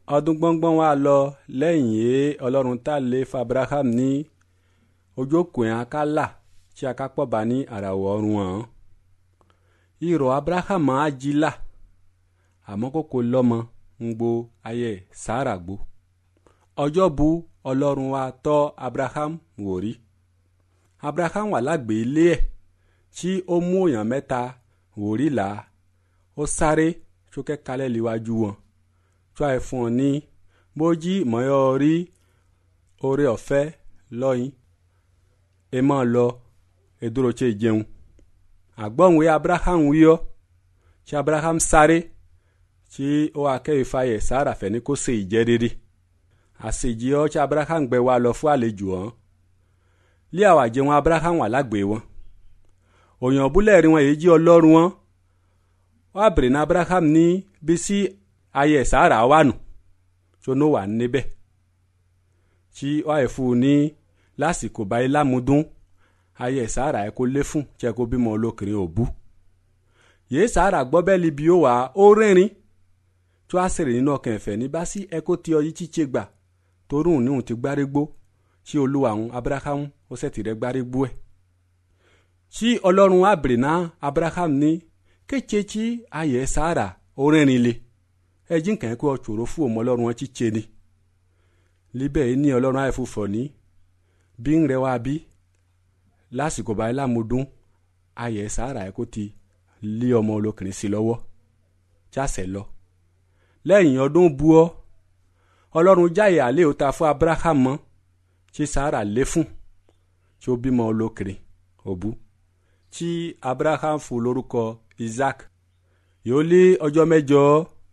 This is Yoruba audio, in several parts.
ọdún gbọ́ngbọ́n wa lọ lẹ́yìn yé ọlọ́run tá lé fabraham ní ojókòó akálà tí a ká pọ̀ bá ní àràwọ̀ ọ̀run hàn irọ́ abraham ajila àmọ́ kókó lọ́mọ ń gbo ayé sára gbó ọjọ́ bu ọlọ́run wa tọ́ abraham wò rí abraham wà lágbè ilé ẹ̀ tí ó mú èèyàn mẹ́ta wò rí là ó sáré sókè kalẹ̀ líwájú wọn tó àì fún ọ ní bójí mọ́yọ́ rí oore ọ̀fẹ́ lọ́yìn ẹ máa lọ edoro tse jẹun àgbọ̀nwé abraham wíyọ́ tí abraham sáré tí ó akẹ́yìí fàyẹ̀ sára fẹ́ ní kó ṣe ìjẹ́ rere àṣejì ọ́ tí abraham gbẹ wa lọ fún àlejò hàn lé àwọn àjẹun abraham wà lágbè wọn òyìn búlẹ̀ rí wọn èyí jí ọlọ́run wọn wọ́n á bèrè ní abraham ní bí sí ayé sára wà nù tó ní wà níbẹ̀ tí wọ́n á fún un ní lásìkò báyìí lámúdún ayé sára ẹ̀ kó lé fún tí ẹ kó bímọ olókèrè òbú yéé sára gbọ́ bẹ́ẹ̀ libi ó wà ó rìnrìn tó a sèrè nínú ọkàn ẹ̀fẹ̀ ní bá sí ẹ kó ti ọyí chíche gbà torún níhùn ti gbárégbó tí olúwa àwọn abraham ó sẹ̀tì rẹ̀ gbárégbó ẹ̀ tí ọlọ́run àbèrè náà abraham ní kéche tí ayé sára ó rìnrìn le ẹjí nǹkan kó ọ̀ṣòro fún òun ọlọ́run wọn chíche ni líbẹ̀ ní ọlọ́run àìfúfọ̀ ní bí ń rẹwà bí lásìkò báyìí lámúdún ayé sára ẹ̀ kó ti lé ọmọ olókìrín sí lọ́wọ́ jáṣẹ lọ lẹ́yìn ọdún buọ́ ọlọ́run jáyè àlẹ́ òta fún abraham mọ́ tí sára lé fún tí ó bímọ olókìrín òbú tí abraham fún lórúkọ isaac yóò lé ọjọ́ mẹ́jọ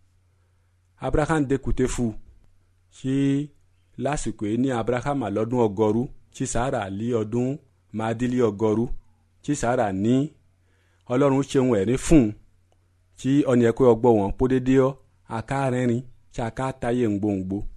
abraham dekute fún tí lásìkò yìí ní abraham àlọ́dún ọgọ́rú tí sára lé ọdún máàdílé ọgọ́rú tí sára ní ọlọ́run ṣeun ẹ̀rí fún un tí ọ̀nì ẹ̀kọ́ ọgbọ́ wọn pódédé ọ́ àká rẹ́rìn tí àká táyé ń gbòǹgbò